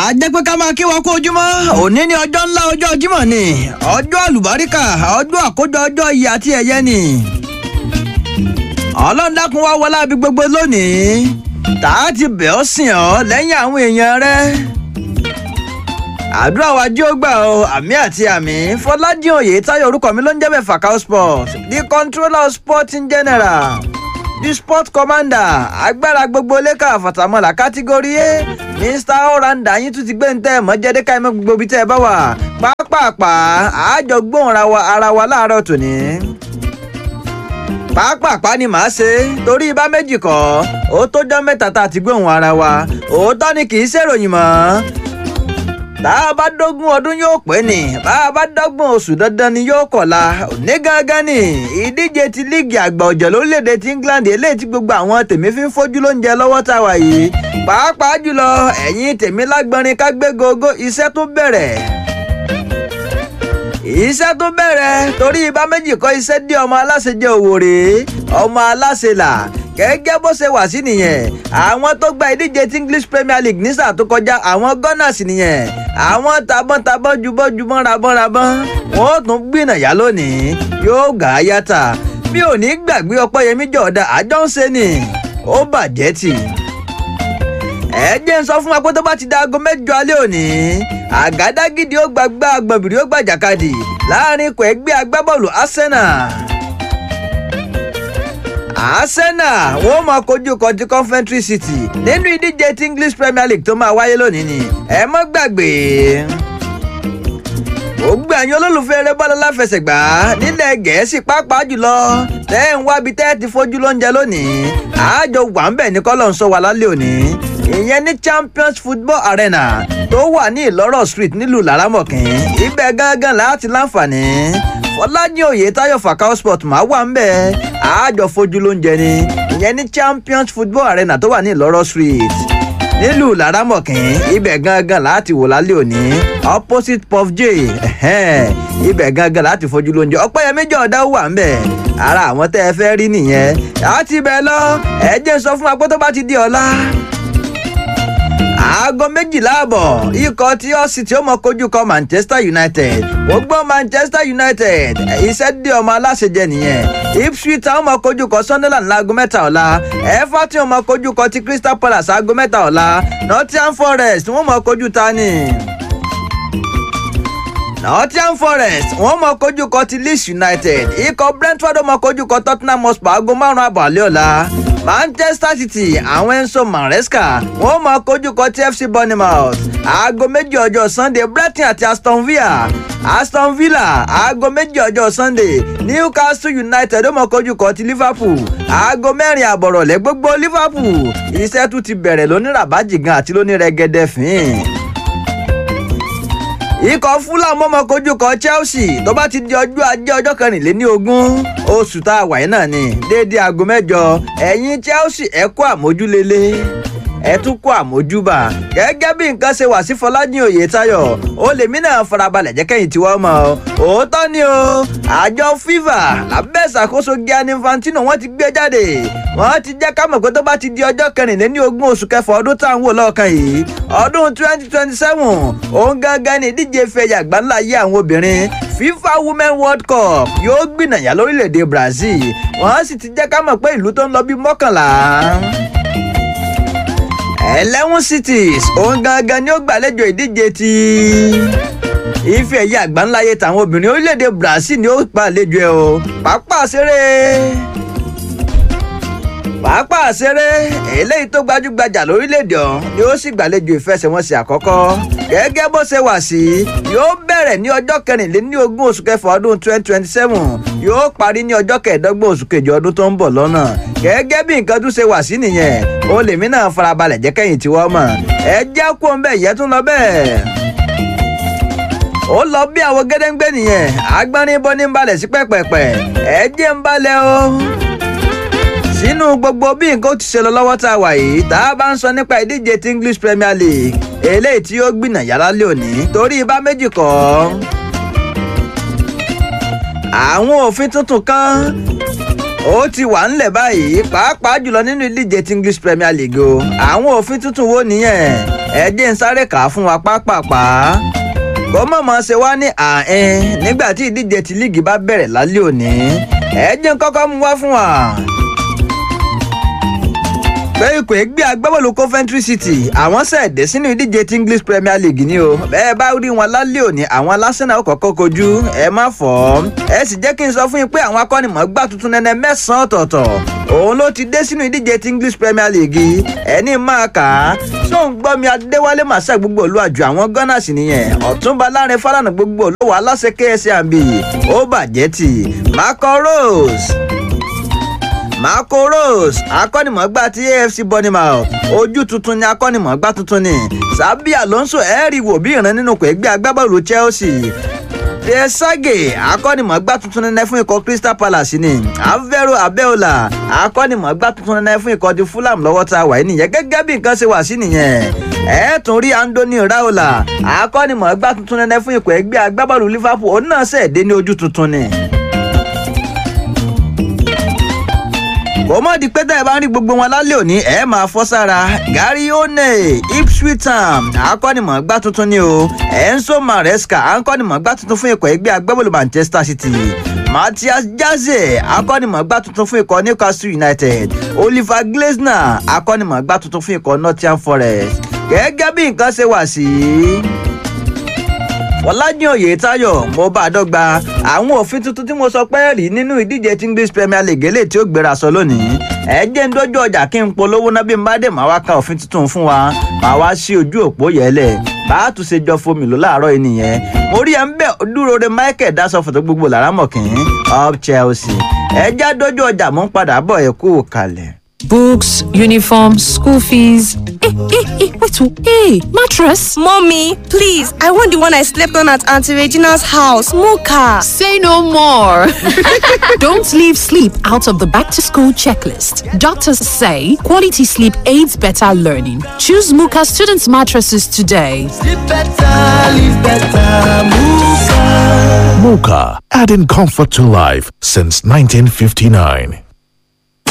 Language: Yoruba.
a jẹ́ pé ká máa kí wọn kó ojúmọ́ òní ní ọjọ́ ńlá ọjọ́ Jímọ̀ ni ọjọ́ àlùbáríkà ọjọ́ àkójọ ọjọ́ iyì àti ẹ̀yẹ ni ọlọ́run dákun wá wọlé àbí gbogbo lónìí tá a ti bẹ̀ ọ́ sìn ọ́ lẹ́yìn àwọn èèyàn rẹ àdúrà wa jí ó gbà ọ àmì àti àmì Fọlájìn Oyètáyọ̀ orúkọ mi ló ń jẹ́ bẹ́ẹ̀ Fakao Sport the controller of sport in general the sport commander agbára gbogbo lẹ́ka àfàtàmọ́là kátígórì A mr oranda yín tún ti gbé ń tẹ́ ẹ̀ mọ́ jẹ́dẹ́ká ẹ̀mọ́ gbogbo ibi tẹ́ ẹ bá wà pápápá àájọ gbóhùn ara wa láàárọ̀ tòní pápápá ni màá ṣe torí ibà méjì kọ́ ó tójọ́ mẹ́ta tá a ti gbóhùn ara wa òótọ́ ni kì í ṣèròyìn mọ́ tá a bá dógún ọdún yóò pé ní bá a bá dọ́gbọ̀n oṣù dandan ni yóò kọ̀la ní gángan ni ìdíje ti líìgì àgbà ọ̀jẹ̀ lórílẹ̀‐èdè ti England eléyìí tí gbogbo àwọn tèmi fi ń fojú lóúnjẹ lọ́wọ́ tá a wà yìí pàápàá jùlọ ẹ̀yin tèmi lágbọ́nrin ká gbé gogo iṣẹ́ tó bẹ̀rẹ̀ iṣẹ́ tó bẹ̀rẹ̀ torí ibà méjì kọ́ iṣẹ́ dé ọmọ aláṣẹ jẹ́ òwòrè ọmọ aláṣẹ là gẹ́gẹ́ bó ṣe wà sí nìyẹn àwọn tó gba ìdíje ti English Premier League ní sáà tó kọjá àwọn Gunners nìyẹn àwọn tabọ́ntabọ́n jubọ́jubọ́n rabọ́nrabọ́n wọn ó tún gbìnàyà lónìí yóò gà á yàtà mi ò ní gbàgbé Ọpẹ́yẹmí Jọ̀ọ́dá àjọ ń ṣe ni ó bàjẹ́ tì ẹ jẹ́ ń sọ fún wa pé tó bá ti da aago mẹ́jọ alẹ́ òní àgádágídí ó gbàgbá agbọ̀nbìrì ó gbàjàkadì láàrin ikọ̀ ẹgbẹ́ agbábọ́ọ̀lù Arsenal Arsenal wọ́n máa kojú kọjú Coventry City nínú ìdíje ti English Premier League tó máa wáyé lónìí ni ẹ mọ́ gbàgbé gbogbo ẹ̀yin olólùfẹ́ eré bọ́ọ̀lù láfẹsẹ̀gbá nílẹ̀ Gẹ̀ẹ́sì pàápàá jùlọ tẹ́ ń wábi tẹ́ ti fojú lóúnjẹ lónìí àájọ wà ń bẹ̀ ní kọ́lọ̀ ń sọ wà lálẹ́ òní ìyẹn ní Champions Football Arena tó wà ní Ìlọ́rọ̀ Street nílùú Laramọ̀kín ibẹ̀ gángan láti láǹfààní Fọlájìn Oyètáyọ̀ Fakao Sport máa wà ń bẹ̀ àájọ fojú lóúnjẹ ni ìyẹn ní Champions Football Arena tó wà ní Ìlọ́rọ̀ Street nílùú Laramọ̀kín ibẹ̀ gangan láti wò lálẹ́ òní opposite Puff J ibẹ̀ gangan láti fojú lóúnjẹ Ọpẹ́yẹmí Jọ̀ọ́dá wà ń bẹ̀ ara àwọn tẹ́ ẹ fẹ́ rí nìyẹn àti bẹ́ẹ̀ lọ ẹ jẹ́ sọ fún wa pé tó bá ti di ọ̀la aago méjìlá àbọ̀ ikọ̀ tí ó sì tí ó mọ kojú kọ Manchester United gbogbo Manchester United iṣẹ́ dé ọmọ aláṣẹjẹ nìyẹn Ipswich táwọn mọ kojú kọ Sunderland láago mẹ́ta ọ̀la Everton mọ kojú kọ ti Crystal Palace aago mẹ́ta ọ̀la Nottingham Forest wọ́n mọ kojú tani. Nottingham Forest wọ́n mọ kojú kọ ti Leeds United ikọ̀ Brentford mọ kojú kọ Tottenham Hotspur aago márùn-ún àbọ̀ àlẹ́ ọ̀la Manchester City àwọn Enzo Maresca wọ́n máa kojú kọ ti FC Bournemouth aago méjì ọjọ́ Sunday Brighton àti Aston Villa Aston Villa aago méjì ọjọ́ Sunday Newcastle United ó máa kojú kọ ti Liverpool aago mẹ́rin àbọ̀rọ̀lẹ́ gbogbo Liverpool iṣẹ́ tún ti bẹ̀rẹ̀ lóníràbájìgan àti lónírẹ́gẹ́dẹ́ fín ikọ̀ Fulham mọ́mọ́ kojú kọ Chelsea tó bá ti di ọjọ́ ajé ọjọ́ kẹrìnléní ogún oṣù tá a wà yìí náà ni déédéé aago mẹ́jọ ẹ̀yin Chelsea ẹ kú àmójúlélé ẹ tún kú àmójúbà gẹ́gẹ́ bí nǹkan ṣe wà sí Fọlájìn Oyètáyọ̀ ó lèmi náà farabalẹ̀ jẹ́ kẹ́yìn tiwọ́ mọ́ ọ òótọ́ ni o àjọ FIFA lábẹ́ ìṣàkóso Gianni Infantino wọ́n ti gbé jáde wọ́n ti jẹ́ ká mọ̀ pé tó bá ti di ọjọ́ kẹrìnléní ogún oṣù kẹfà ọdún tá à ń wò lọ́ọ̀kan yìí ọdún twenty twenty seven òun gangan ni ìdíje fẹ̀yà àgbáńlá yé àwọn obìnrin FIFA Women World Cup yóò gbìnàyà lórílẹ̀‐èdè Brazil wọ́n sì ti jẹ́ ká mọ̀ pé ìlú tó ń lọ bí mọ́kànlá eleven cities òun gangan ni ó gbàlejò ìdíje ti ife ẹ̀yẹ àgbáńláyé tàwọn obìnrin orílẹ̀-èdè Brazil ni ó gbàlejò ẹ̀ o pápá ṣeré pápá ṣeré eléyìí tó gbajúgbajà lórílẹ̀-èdè ọ̀hún ni ó sì gbàlejò ìfẹsẹ̀wọnsẹ̀ àkọ́kọ́ gẹ́gẹ́ bó ṣe wà sí yóò bẹ̀rẹ̀ ní ọjọ́ kẹrìnléní ogún oṣù kẹfà ọdún twenty twenty seven yóò parí ní ọjọ́ kẹẹ̀ẹ́dọ́gbọ̀n oṣù kejì ọdún tó ń bọ̀ lọ́nà gẹ́gẹ́ bí nǹkan tún ṣe wà sí nìyẹn ó lèmi náà farabalẹ̀ jẹ́ kẹ́yìn tí wọ́n mọ̀ ẹ jẹ́ kó ń bẹ̀ yẹ́ tún lọ bẹ́ẹ̀ ó lọ bí àwọn gẹ́dẹ́gbẹ́ nìyẹn agbárin bọ́ ní balẹ̀ sí pẹ́pẹ́pẹ́ ẹ jẹ́ ń balẹ̀ o sínú gbogbo bí nǹkan ó ti ṣe lọ lọ́wọ́ tá a wà yìí tá a bá ń sọ nípa ìdíje ti English Premier League eléyìí tí ó gbìnà yàrá lé òní torí ibà méjì kọ́ àwọn òfin tuntun kan ó ti wà ńlẹ̀ báyìí pàápàá jùlọ nínú ìdíje ti English Premier League o àwọn òfin tuntun wo nìyẹn ẹ jẹ́ ń sáré kà á fún wa pápápá kó mọ̀mọ́ ṣe wá ní àárín nígbà tí ìdíje ti líìgì bá bẹ̀rẹ̀ lálẹ́ òní ẹ jẹ́ ń kọ́kọ́ mú wá fún wa pé ikọ̀ ẹgbẹ́ agbábọ́ọ̀lù Coventry City àwọn ṣẹ̀dẹ̀ sínú ìdíje ti English Premier League ni o bẹ́ẹ̀ bá rí wọn lálẹ́ òní àwọn Arsenal ó kọ́kọ́ kojú ẹ má fọ́ ẹ sì jẹ́ kí n sọ fún yín pé àwọn akọ́nimọ̀ọ́gbá tuntun nẹ́nẹ́ mẹ́sàn-án ọ̀tọ̀ọ̀tọ̀ òun ló ti dé sínú ìdíje ti English Premier League ẹni máa kà á sóun gbọ́ mi Adéwálé màsà gbogbo olú àjò àwọn Gunners nìyẹn Ọ̀túnba Lárin Fálànà gbogbo olówó aláṣẹ KSAB ó bàjẹ́ tì Marco Rose Marco Rose akọ́nimọ̀ọ́gbá ti AFC Bournemouth ojú tuntun ni akọ́nimọ̀ọ́gbá tuntun ni Xabi Alonso ẹ̀ẹ́rì wò bí ìran nínú kò ẹgbẹ́ agbábọ́ọ̀lù Chelsea Desage akọ́nimọ̀ọ́gbá tuntun nínú fún ikọ̀ Crystal Palace ni Alvaro Abeola akọ́nimọ̀ọ́gbá tuntun nínú fún ikọ̀ ti Fulham lọ́wọ́ tá a wà nìyẹn gẹ́gẹ́ bí nǹkan ṣe wà sí nìyẹn ẹ tún rí Anthony Raola akọ́nimọ̀ọ́gbá tuntun nínú fún ikọ̀ ẹgbẹ́ agbábọ́ọ̀lù Liverpool òun náà ṣẹ̀dé ní ojú tuntun ni. kò mọ̀ di pé tẹ́ ẹ bá ń rí gbogbo wọn lálẹ́ òní ẹ máa fọ́ sára Gary One Ipswich Town akọ́nimọ̀ọ́gbá tuntun ni o Enzo Maresca akọ́nimọ̀ọ́gbá tuntun fún ikọ̀ ẹgbẹ́ agbábọ́ọ̀lù Manchester City Matthias Jaze akọ́nimọ̀ọ́gbá tuntun fún ikọ̀ Newcastle United Oliver Glasner akọ́nimọ̀ọ́gbá tuntun fún ikọ̀ Nottingham Forest gẹ́gẹ́ bí nǹkan ṣe wà sí Fọlájìn Oyètáyọ̀ mo bá a dọ́gba àwọn òfin tuntun tí mo sọ pé rí nínú ìdíje tí English Premier League eléyìí tí ó gbéra sọ lónìí ẹ jẹ́ ń dójú ọjà kí n polówó náà bí n bá dé màá wá ka òfin tuntun fún wa màá wá sí ojú òpó yẹlẹ̀ bá a tún ṣe jọ fomi lò láàárọ̀ yìí nìyẹn mo rí ẹ ń bẹ dúró de Michael dasọ fòtò gbogbo lárámọ̀kín up Chelsea ẹ já dójú ọjà mo ń padà bọ̀ ẹ kú kalẹ̀. Books, uniform, school fees. Eh, eh, eh, wait, oh, hey, mattress. Mommy, please, I want the one I slept on at Auntie Regina's house, Mocha. Say no more. Don't leave sleep out of the back to school checklist. Doctors say quality sleep aids better learning. Choose Muka students' mattresses today. Sleep better, live better, Muka. Mocha, adding comfort to life since 1959.